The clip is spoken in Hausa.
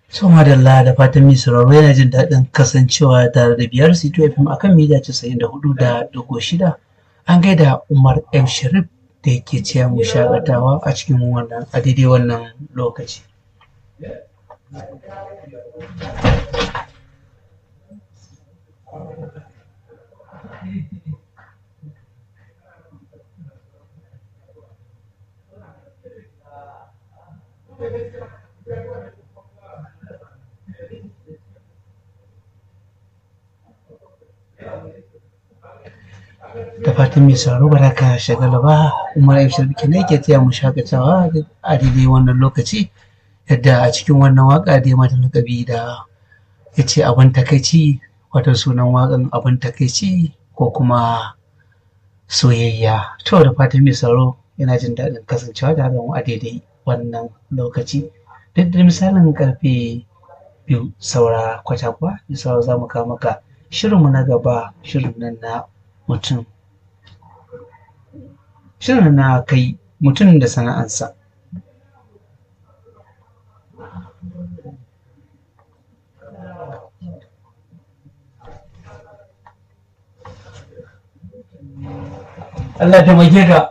So madalla da fatan mai sauraro yana jin daɗin kasancewa tare da biyar C2 FM akan mita casa'in da hudu da ɗigo shida. An gaida Umar M. Sharif da yake ciya mu shakatawa a cikin wannan a daidai wannan lokaci. da fatan mai sauraro ba za ka shagala ba umar m sharif kenan yake taya mu shakatawa a daidai wannan lokaci yadda a cikin wannan waka da ya mata lakabi da ya ce abin takaici wato sunan wakan abin takaici ko kuma soyayya to da fatan mai sauraro yana jin daɗin kasancewa da mu a daidai wannan lokaci duk da misalin karfe biyu saura kwata kuwa da saura za mu kawo maka shirinmu na gaba shirin nan na mutum shirin na kai mutum da sana'ansa Allah ta mage ka